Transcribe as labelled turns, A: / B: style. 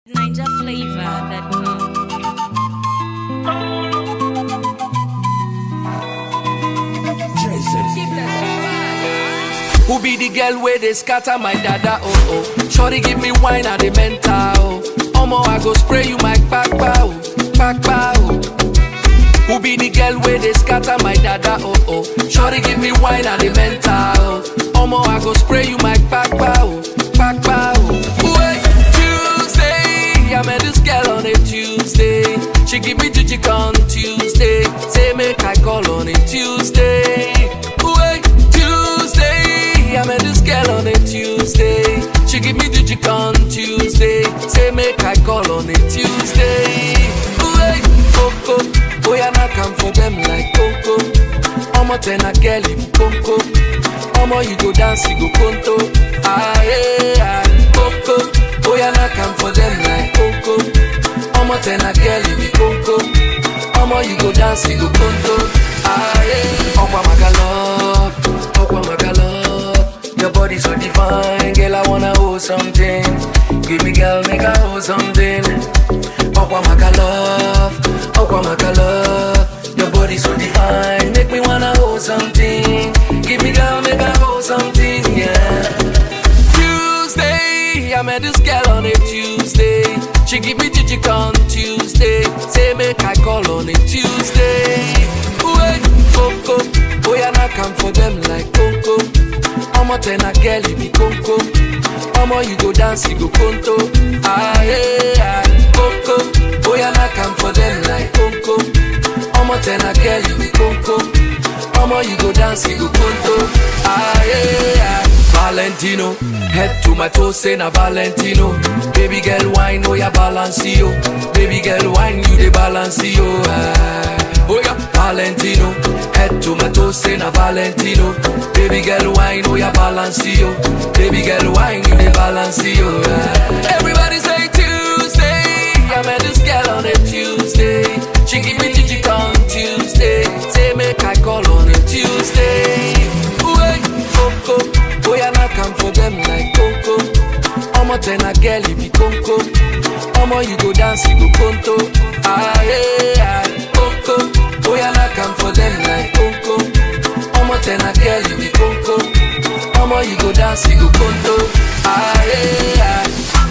A: NinjaFlavor.com.
B: Who be the girl where they scatter my dada oh oh Shorty give me wine at the mental oh Omo I go spray you my kpakpa oh kpakpa oh Who be the girl where they scatter my dada oh oh Shorty give me wine at the mental oh Omo I go spray you my kpakpa oh kpakpa oh Wait Tuesday I met this girl on a Tuesday She give me jijik on Tuesday Say make I call on a Tuesday Wait Tuesday I met this girl on a Tuesday She give me jijik on Tuesday Say make I call on a Tuesday Wait Coco Oh yeah now come for them like Coco Omo ten a girl you Coco Omo you go dance you go conto Ah yeah Coco Oh yeah now come for them like Coco Omo ten a girl you Coco Omo you go dance you go conto Ah yeah Okwa maga love Okwa maga love Your body so divine Girl I wanna hold something Give me girl make I hold something Okwa maga love Okwa maga love Your body so divine Make me wanna hold something Give me girl make I hold something Yeah Tuesday, I met this girl on a Tuesday. She give me jijik on Tuesday. Say make I call on a Tuesday. Wait, Coco, oh yeah, now come for them like Coco. Omo ten a girl you be Coco. Omo you go dance you go conto. Ah yeah, Coco, oh yeah, now come for them like Coco. Omo ten a girl you be Coco. Omo you go dance you go conto. Ah yeah. Valentino. Head to my toes, say na Valentino. Baby girl, wine, oh yeah, balance yo. Baby girl, wine, you the balance yo. Ah. Oh yeah, Valentino. Head to my toes, say na Valentino. Baby girl, wine, oh yeah, balance yo. Baby girl, wine, you the balance yo. Ah. Everybody say Tuesday. I met this girl on a Tuesday. She give me jijik on Tuesday. Say make I call on a Tuesday. Wait, Coco. Oh yeah, now come for them like Coco. Omo ten a girl you be Coco. Omo you go dance you go conto. Ah yeah, Coco. Oh yeah, now come for them like Coco. Omo ten a girl you be Coco. Omo you go dance you go conto. Ah yeah.